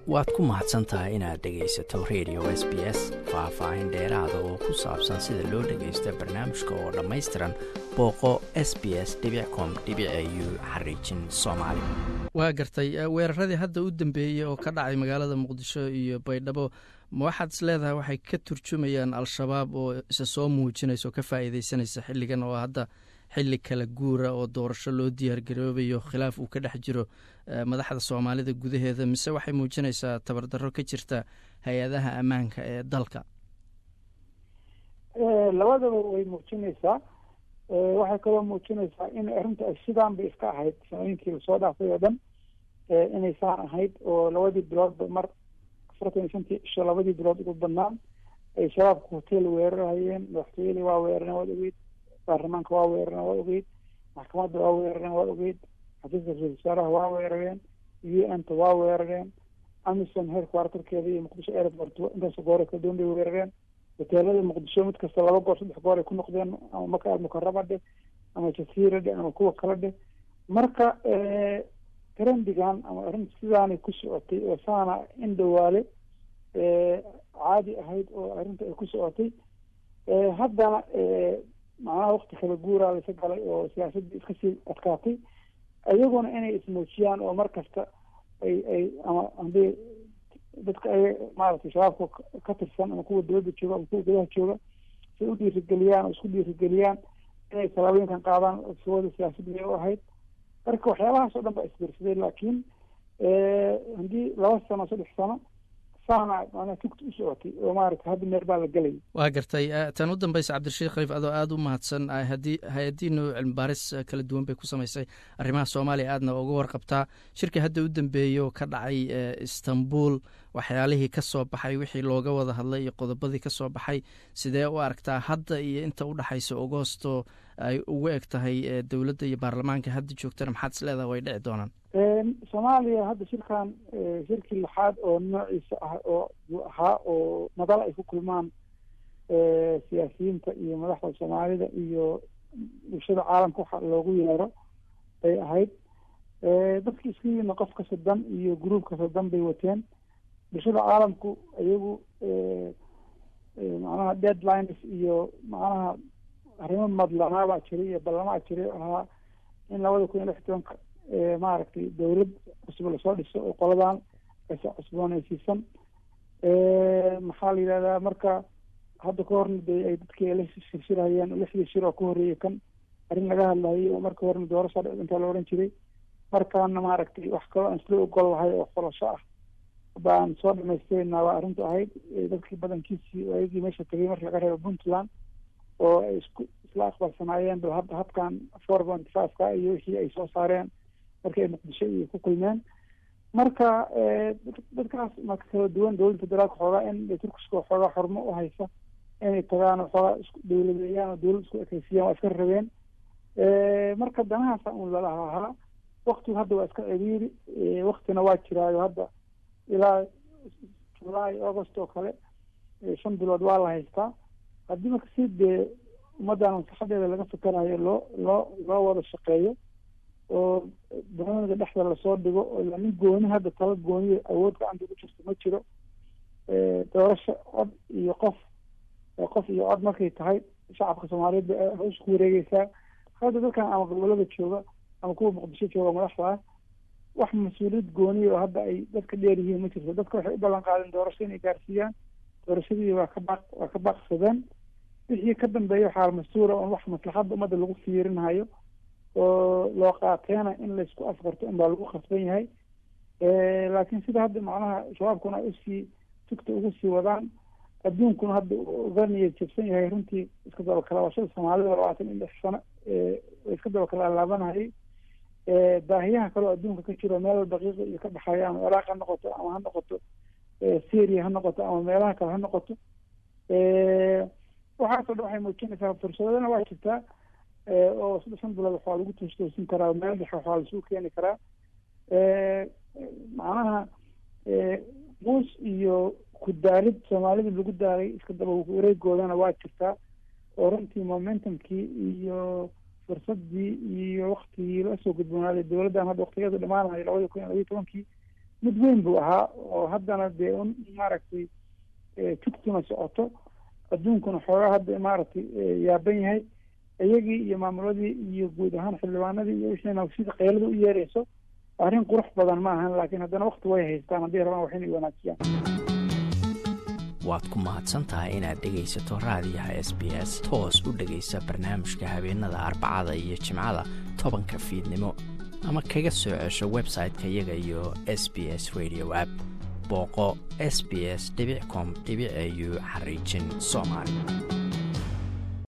waad ku mahadsan tahay inaad dhegaysato radio s b s faah-faahin dheeraada oo ku saabsan sida loo dhagaysto barnaamijka oo dhammaystiran booqo s b s com u xariijin soomaali waa gartay weeraradii hadda u dambeeyey oo ka dhacay magaalada muqdisho iyo baydhabo ma waxaad is leedahay waxay ka turjumayaan al-shabaab oo isa soo muujinaysa oo ka faa'iideysanaysa xilligan oo hadda xilli kala guura oo doorasho loo diyaargaroobayo khilaaf uu ka dhex jiro madaxda soomaalida gudaheeda mise waxay muujinaysaa tabardarro ka jirta hay-adaha ammaanka ee dalka labadaba way muujinaysaa waxay kaloo muujinaysaa in arrinta ay sidaan bay iska ahayd sanooyinkii lasoo dhaafay oo dhan inay saan ahayd oo labadii biloodba mar afartan iyo shantii isho labadii bilood ugu badnaan ay shabaabka hotel weerarhayeen madaxtooyadii waa weerareen waad ogeyd baarlamaanka waa weerareen waad ogeyd maxkamadda waa weerareen waad ogeyd xafiiska ra-isul wasaaraha waa weerareen u n ta waa weerareen amison heer kwartarkeeda iyo muqdisho airport intaas goor kala duwan bay weerareen hoteelada muqdisho mid kasta laba goor saddex goor ay ku noqdeen ama maka almukaraba dheh ama jasiira dheh ama kuwa kale dheh marka trendigan ama arrinta sidaanay ku socotay oo saana in dhawaale caadi ahayd oo arrinta ay ku socotay haddana macnaha wakti kala guuraa laysa galay oo siyaasaddii iska sii adkaatay iyaguna inay ismuujiyaan oo mar kasta ay ay ama haddii dadka ay maaragtay shabaabka ka tirsan ama kuwa dowladda jooga ama kuwa gudaha jooga si u dhiirigeliyaan oo isku dhiirigeliyaan inay tallaabooyinkan qaadaan sawada siyaasadda u ahayd marka waxyaabahaas oo dhan baa isbiirsaday laakiin haddii laba sano saddex sano saana manaa tugta u socotay oo maaragtay hadda meel baa la gelay waa gartay tan u dambeysa cabdirashiid khaliif adoo aada u mahadsan haddii hay-adiinu cilmi baaris kala duwan bay ku samaysay arrimaha soomaaliya aadna uga warqabtaa shirka hadda u dambeeyey oo ka dhacay istanbul waxyaalihii ka soo baxay wixii looga wada hadlay iyo qodobadii ka soo baxay sidee u aragtaa hadda iyo inta u dhexaysa agosto ay ugu eg tahay dowladda iyo baarlamaanka hadda joogtana maxaad is leedaha way dhici doonaan soomaaliya hadda shirkan shirkii lixaad oo noociisa ah oo buu ahaa oo madal ay ku kulmaan siyaasiyiinta iyo madaxda soomaalida iyo bulshada caalamka waxa loogu yeero bay ahayd dadki isku yimidna qofka soddon iyo gruubka soddon bay wateen bulshada caalamku iyagu macnaha deadlines iyo macnaha arrimo madlanaabaa jiray iyo ballamaa jiray ahaa in labada kun iyo lix tobanka maaragtay dowlad cusub lasoo dhiso oo qoladan aysa cusboonaysiisan maxaa la yidhahdaa marka hadda ka horna de ay dadkii la shirshirhayeen lixdii shir oo ka horreeyay kan arrin laga hadlayay oo marka horena doorasha intaa la odhan jiray markaana maaragtay wax kaloo aan isla ogol lahay oo xolasho ah baan soo dhamaystirayna waa arrintu ahayd dadkii badankiisii ayagii meesha tegay marka laga reebo puntland oo ay isku isla aqbalsanaayeen ba hadda habkan four point fiveka iyo wixii ay soo saareen markii ay muqdisho iyo ku kulmeen marka dadkaas marka kala duwan dowladda federaalka xoogaa in turkiska xoogaa xormo u haysa inay tagaan oo xoogaa isku dowladeeyaan oo dowlad isku ekeysiyaan waa iska rabeen marka danahaasa un lalaha ahaa waktigu hadda waa iska ciriiri waktina waa jiraayo hadda ilaa july august oo kale shan bilood waa la haystaa haddii marka si dee ummaddan masaxadeeda laga fikerayo loo loo loo wada shaqeeyo oo barnaamijka dhexda lasoo dhigo oo ila nin gooni hadda tala gooniya awood gacanta ugu jirto ma jiro doorasho cod iyo qof qof iyo cod markay tahay shacabka soomaaliyeed bay hawsha ku wareegeysaa hadda dadkan ama gobolada jooga ama kuwa muqdisho jooga madaxda ah wax mas-uuliyad gooniya oo hadda ay dadka dheer yihiin ma jirto dadka waxay u ballan qaadeen doorasho inay gaarsiiyaan doorashadii waa ka baaq waa ka baaqsadeen wixii ka dambeeya waxaa mas-uula on wax maslaxadda ummadda lagu fiirinayo oo loo qaateena in laysku afgarto in baa lagu khasban yahay laakiin sida hadda macnaha shabaabkuna ay usii tugta ugu sii wadaan adduunkuna hadda uga niyad jabsan yahay runtii iska dabakalaabashada soomaalida labaatan iyo lix sano iska dabakala laabanayay baahiyaha kaleo adduunka ka jiro meel daqiiqa iyo ka baxaya ama ciraaq ha noqoto ama ha noqoto syria ha noqoto ama meelaha kale ha noqoto waxaasoo dhan waxay muujinaysaa fursadana waa jirtaa oo saddex shan bilood waxaa lagu toostoosin karaa meel dhexe waxaa lasugu keeni karaa macnaha buus iyo ku daalid soomaalida lagu daalay iska daba wareegoodana waa jirtaa oo runtii momentumkii iyo fursadii iyo waktigii lasoo gudboonaaday dowladdan hadda waktigeeda dhamaanayo labada kun iyo labiyo tobankii mid weyn buu ahaa oo haddana dee un maaragtay jugtuna socoto adduunkuna xoogaa hadda maaragtay yaaban yahay iyagii iyo maamuladii iyo guud ahaan xildhibaanadii iyo wixina sida keylada u yeerayso arrin qurux badan ma ahan laakiin haddana wakti way haystaan haddii rabaan wax inay wanaajiyaan waad ku mahadsan tahay inaad dhegaysato raadiyaha s b s toos u dhegaysa barnaamijka habeenada arbacada iyo jimcada tobanka fiidnimo ama kaga soo cesho website-ka iyaga iyo s b s radio app booqo s b s com au xariijin soomaali